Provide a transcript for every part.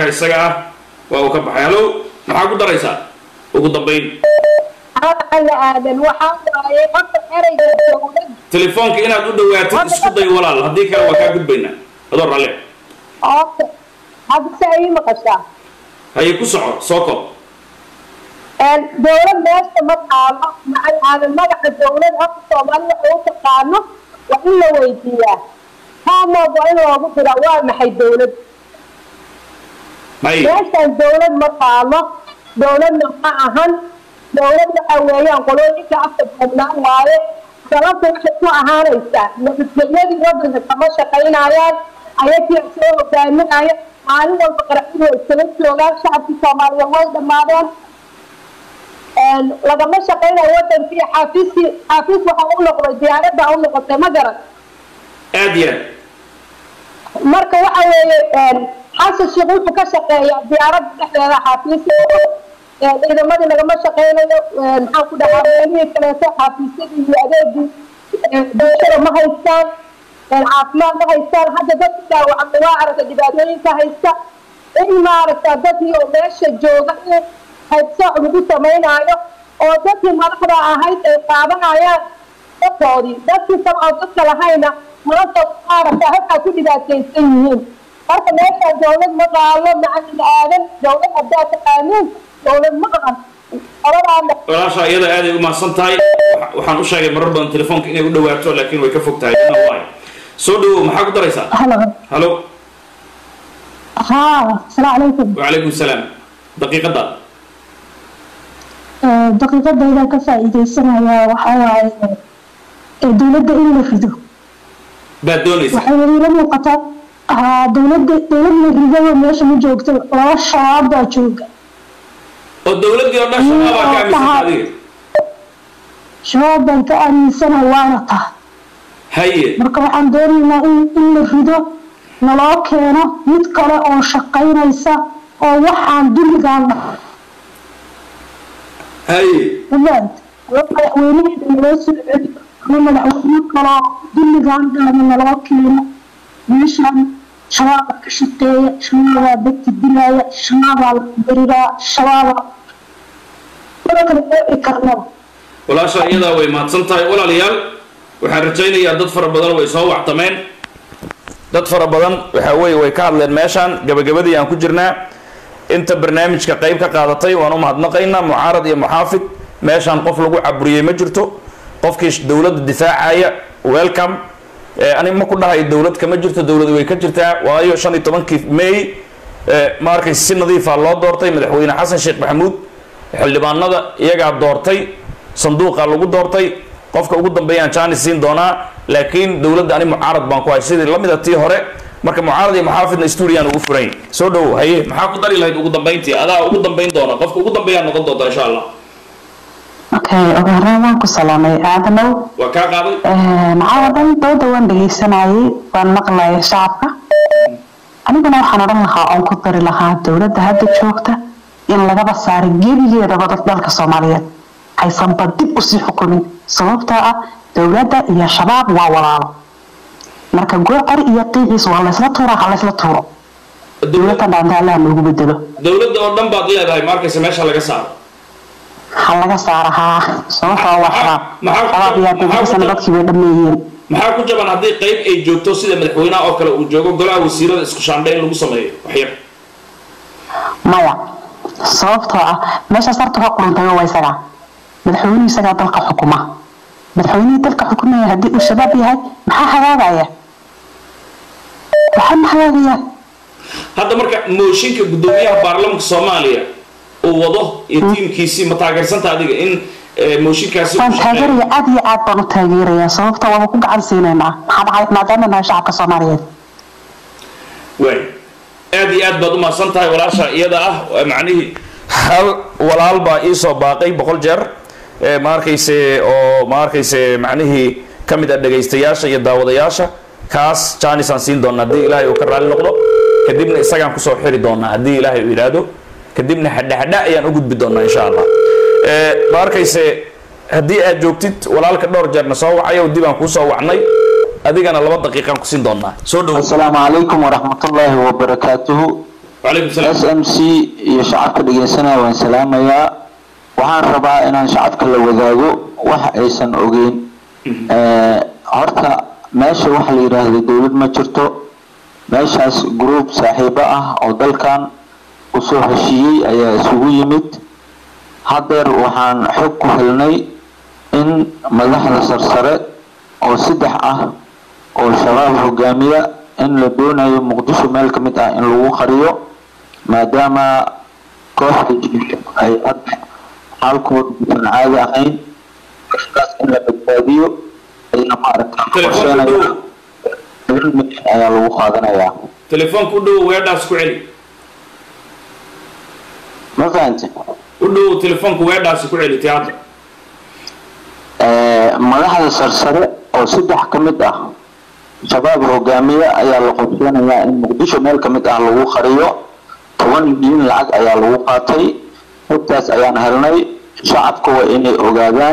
isaga ah waa uu ka baxay hallo maxaa ku daraysaa ugu dambayn alla aadan waxaa waaye horta ereyga dowlad telefoonka inaad u dhawaatid isku day walaal haddii kale waa kaa gudbaynaa adoo ralle oota hadda se ii maqashaa haye ku soco soo kob dowlad meesha ma taalo macal aadan magaca dowlad horta soomaalida u taqaano waa in la weydiiyaa haamood waa in loogu dira waa maxay dowlad may meeshaan dowlad ma taalo dowladna ma ahan dowlad waxa weeyaan qolooyinka afka duubnaan waaye sababta waxay ku ahaanaysaa nabadgelyadii wadanka kama shaqaynayaan ayagii soo hogaaminaya maalin walba qaraxyadu way iskala joogaan shacabkii soomaaliyeed way dhammaadeen lagama shaqaynayo wadankii xaafiiskii xaafiis waxaa u noqday diyaaradda u noqotay ma garan aad iyo aad marka waxa weeye xasan sheekh wuxuu ka shaqeeyaa diyaaradda dhexdeeda xaafiiska ciidamadii lagama shaqeynayo maxaan ku dhahaa meelihii kaleeto xaafiisyadii iyo adeegii bulshada ma haystaan caafimaad ma haystaan hadda dadka dhaawacmay waa aragta dhibaatooyinka haysta in maaragta dadkii oo meesha jooga in haybsooc lagu samaynayo oo dadkii madaxda ahayd ay qaadanayaan dadkoodii dadkii kale oo dadka lahayna maanta maaragta halkaa ku dhibaataysan yihiin marka meeshaan dowlad ma qaalo macalin aadan dowlad haddaa taqaaniin dowlad ma qaban qoladaana walaasha iyada aaday u mahadsan tahay Waxa- waxaan u sheegay marar badan telefoonka inay u dhawaato laakiin way ka fog tahay Inna waayo. soo dhawow maxaa ku daraysaa halo hallo haa asalaamu calaykum wacalaykum salaam daqiiqadda daqiiqadayda ka faa'iidaysanaya waxaa waaye ee dowladda in la rido baad doonaysa waxay ila muuqataa haa dowladda dowlad la ridaba meesha ma joogto laba shabaab baa jooga oo dowladdii oo dhan shabaabaa ka aaminsan adiga shabaab baan ka aaminsana waana taha haye marka waxaan doonaynaa in in la rido naloo keeno mid kale oo shaqaynaysa oo waxaan dulligaan dhahay haye umaad madaxweynaheeda naloo soo celi ama madaxweyne kaloo dulligaan dhahna naloo keeno meeshaan shabaabaa ka shaqeeya shabaabaa dadka dilaya shabaabaa la beriraa shabaabaa mana kala dheeci karnaba walaasha iyadaa way mahadsan tahay walaalayaal waxaan rajaynayaa dad fara badan way soo wactameen dad fara badan waxa weeye way ka hadleen meeshaan gabagabadii aan ku jirnaa inta barnaamijka qayb ka qaadatay waan u mahadnaqaynaa mucaarad iyo muxaafid meeshaan qof lagu caburiyey ma jirto qofkii dowladda difaacaya welcome Eh, ani ma ku dhahayo dowlad kama jirto dowlad way ka jirtaa waayo shan iyo tobankii may eh, ma arkaysa si nadiifa loo doortay madaxweyne xasan sheekh maxamuud xildhibaanada iyagaa doortay sanduuqa lagu doortay qofka ugu dambeeyaan jaanis siin doonaa laakiin dowladda ani mucaarad baan ku hay sidii lamid a tii hore marka mucaarad iyo muxaafidna stuudiyan ugu furayn soo dhowow haye maxaa ku dari lahayd ugu dambayntii adaa ugu dambayn doona qofka ugu dambeeyaa noqon doonta insha allah okay ugu horreyn waan ku salaamay aadanow waa kaa qaaday maxaa oo dhan dooda waan dhegaysanayay waan maqlayay shacabka aniguna waxaan odhan lahaa oon ku dari lahaa dowladda hadda joogta in lagaba saaro gebigeedaba dad dalka soomaaliyeed aysanba dib usii xukumin sababtoo ah dowladda iyo shabaab waa walaalo marka goocor iyo qiiciis waa laysla tuura ha laysla tuuro dowladda dhaanta allaha noogu bedelo dowladda oo dhan baad leedahay ma arkaysa meesha laga saaro ha laga saaro haa sababtoo waa shabaab Maxaa- shabaab iyo dowladasana dadkii way dhammeeyeen maxaa ku jaban haddii qayb ay joogto sida madaxweynaha oo kale uu joogo golaha wasiirada isku shaandhe in lagu sameeyo waxyar maya sababtoo ah meeshaas horta ka quruntayo waa isagaa madaxweynuhu isagaa dalka xukuma madaxweynihii dalka xukumaya haddii uu shabaab yahay maxaa hagaagaya waxaa ma hagaagayaan hadda marka mooshinka guddoomiyaha baarlamanka soomaaliya uu wado iyo tiimkiisii ma taageersanta adiga in eh, mooshinkaasi uu waan shaqeeyo? taageeraya aad iyo aad baan u taageerayaa sababta waaba ku gacan siinaynaa maxaa dhacay maadaama nahay shacabka soomaaliyeed waay aad iyo aad baad u mahadsan tahay walaasha iyada ah waa macnihii hal walaal baa ii soo baaqay boqol jeer Eh, ma arkayse oo ma arkayse macnihii ka mid ah dhegaystayaasha iyo daawadayaasha kaas jaanis aan siin doona haddii ilaahay uu ka raalli noqdo kadibna isagaan kusoo xiri doonaa haddii ilaahay uu yidhaahdo kadibna hadhahadha ayaan u gudbi doonaa insha allah Eh, ma arkayse haddii aad joogtid walaalka dhowr jeerna soo wacayo dib aan kuusoo wacnay adigana laba daqiiqaan ku siin doonaa soo dhowo السلام عليكم ورحمة الله وبركاته wacalaykum salaam s m c iyo shacabka dhegeysanaya waan salaamayaa waxaan rabaa inaan shacabka la wadaago wax aysan ogeyn Eh, horta meesha waxa la yidhaahdo dowlad ma jirto meeshaas group saaxiibo ah oo dalkan usoo heshiiyey ayaa isugu yimid haddeer waxaan xog ku helnay in madaxda sarsare oo saddex ah oo shabaab hogaamiya in la doonayo muqdisho meel ka mid ah in lagu qariyo maadaama kooxda jiifka ay hadda xaalkooda usan caadi ahayn kooxdaas in la badbaadiyo ayna maaragta Telefoonka qorsheenayaan dhow. toban milyan ayaa lagu qaadanayaa telefoonka u dhow weedhaas ku celi ma fahante u dhow telefoonka weedhaasi ku celi tiyaata Eh, madaxda sarsare oo saddex ka mid ah shabaab hogaamiye ayaa la qorsheenayaa in muqdisho meel ka mid ah lagu qariyo toban milyan lacag ayaa lagu qaatay xogtaas ayaan helnay shacabka waa inay ogaadaan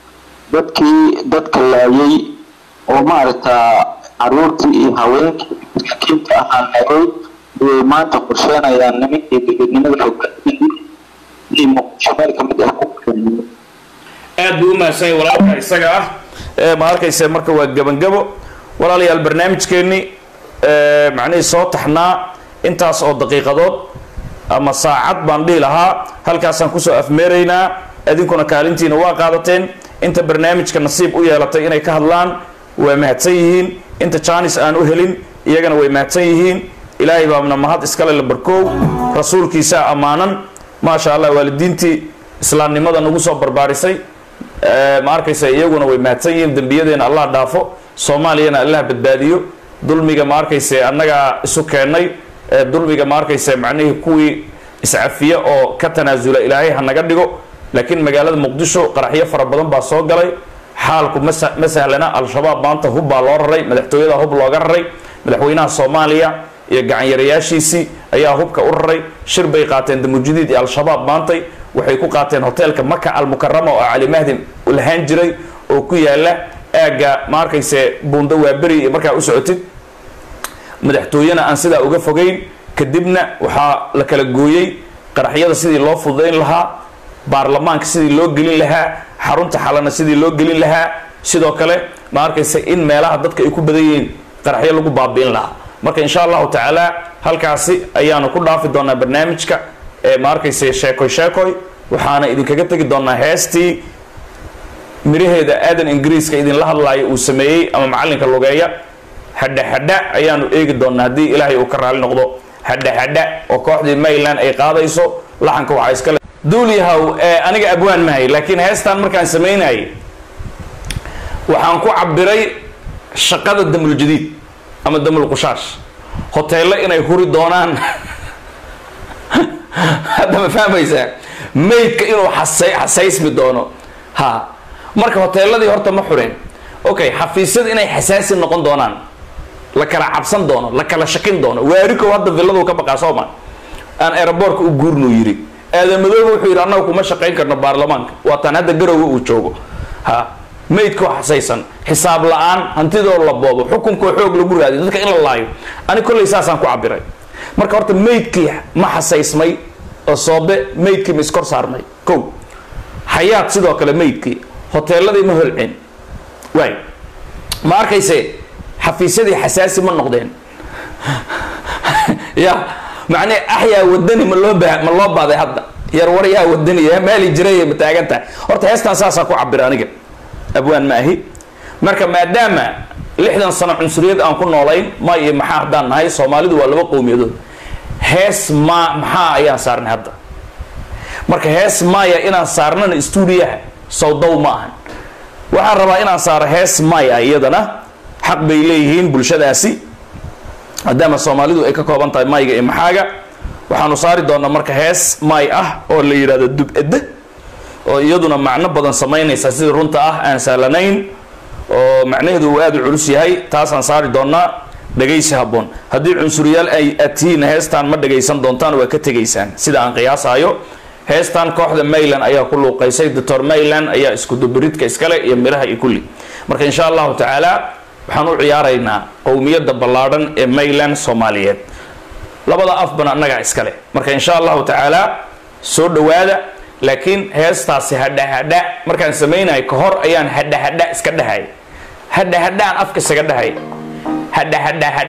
dadkii dadka laayay oo maaragta caruurtii iyo haweenkii masaakiinta ahaa laayay ayay maanta qorsheenayaan nimankii dowladnimada hogaaminayay inay muqdisho meel ka mid ah ku qariyo aad buu u mahadsan yahay walaalka isaga ah ee ma arkayse marka waa gebangabo walaalayaal barnaamijkeennii ee, macnihii soo taxnaa intaas oo daqiiqadood ama saacad baan dhihi lahaa halkaasaan kusoo afmeeraynaa idinkuna kaalintiina waa qaadateen inta barnaamijka nasiib u yeelatay inay ka hadlaan waa mahadsan yihiin inta jaanis aan u helin iyagana way mahadsan yihiin ilaahay baabna mahad iskale la barkoow rasuulkiisaa ammaanan maasha allah waalidiintii islaamnimada nagu soo barbaarisay Ee, ma arkaysa iyaguna way mahadsan yihiin dembiyadeena allah dhaafo soomaaliyana allah badbaadiyo dulmiga ma arkayse annagaa isu keennay ee dulmiga ma arkayse macnihii kuwii iscafiye oo ka tanaasula ilaahay ha naga dhigo laakiin magaalada muqdisho qaraxyo fara badan baa soo galay xaalku ma sa- ma sahlana al-shabaab maanta hub baa loo raray madaxtooyada hub looga raray madaxweynaha soomaaliya iyo gacanyarayaashiisii ayaa hubka u raray shir bay qaateen damujidiid iyo al-shabaab maantay waxay ku qaateen hoteelka maka almukarama oo cali mahdi lahaan jiray oo ku yaala aagga ma arkayse buundo waaberi iyo markaa u socotid madaxtooyena aan sidaa uga fogeyn kadibna waxaa la kala gooyey qaraxyada sidii loo fududayn lahaa baarlamaanka sidii loo gelin lahaa xarunta xalana sidii loo gelin lahaa sidoo kale ma arkayse in meelaha dadka ay ku badan yihiin qaraxyo lagu baabi'in lahaa marka insha allahu tacaala halkaasi ayaanu ku dhaafi doonaa barnaamijka ee ma arkayse sheekoy sheekoy waxaana idinkaga tegi doonaa heestii miraheeda aadan ingiriiska idinla hadlaayo uu sameeyey ama macalinka lugeeya hadha hadha ayaanu eegi doonaa haddii ilaahay uu ka raali noqdo hadha hadha oo kooxdii mayland ay qaadayso laxanka waxaa iskale duulyahow ee aniga abwaan mahay laakiin heestan markaan samaynayay waxaan ku cabiray shaqada damul jadiid ama damul qushaash hoteello inay huri doonaan hadda ma fahmaysaa maydka inuu xasay xasaysmi doono ha marka hoteeladii horta ma xureen okay xafiisyada inay xasaasi noqon doonaan la kala cabsan doono la kala shakin doono waarikow hadda villaduu ka baqaa sooma aan aeroboortka u guurnuu yidhi aadamadooba wuxuu yidhi annaga kuma shaqayn karno baarlamaanka waataan hadda garowga uu joogo ha maydkoo xasaysan xisaab la-aan hantidoo la boobo xukunkoo xoog lagu raadiyo dadka in la laayo ani kollay saasaan ku cabiray marka horta maydkii ma xasaysmay oo soobe maydkii ma iskor saarmay kow xayaad sidoo kale maydkii hoteeladii ma holceen waay ma arkayse xafiisyadii xasaasi ma noqdeen ya macnee axyaa wadani ma loo baa ma loo baaday hadda yar war yaa wadani ya maali jiray ma taagan tahay horta heestan saasaan ku cabira aniga abwaan ma ahi marka maadaama lixdan sano cunsuriyad aan ku noolayn ma iyo maxaa haddaan nahay soomaalidu waa laba qowmiyadood hees ma maxaa ayaan saarnay hadda marka hees maya inaan saarnana stuudiyaha sawdow ma ahan waxaan rabaa inaan saaro hees maya iyadana xaq bay leeyihiin bulshadaasi maadaama soomaalidu ay ka kooban tahay mayga iyo maxaaga waxaanu saari doonaa marka hees may ah oo la yidhahdo dub-edde oo iyaduna macno badan samaynaysa sida runta ah aan sahlanayn oo macnaheedu uu aada u culus yahay taasaan saari doonaa dhegaysi habboon haddii cunsuriyaal ay atihiin heestaan ma dhagaysan doontaan waa ka tegaysaan sida aan qiyaasaayo heestan kooxda mayland ayaa ku luuqaysay doctor mayland ayaa isku dubiridka iskale iyo miraha iyo kulli marka insha allahu tacaala waxaan u ciyaaraynaa qowmiyadda ballaadhan ee mayland soomaaliyeed labada afbana annagaa iskale marka insha allahu tacaala soo dhowaada laakiin heestaasi hadha hadha markaan samaynayo ka hor ayaan hadha hadha iska dhahay hadha hadhaan afka isaga dhahay hadha hadha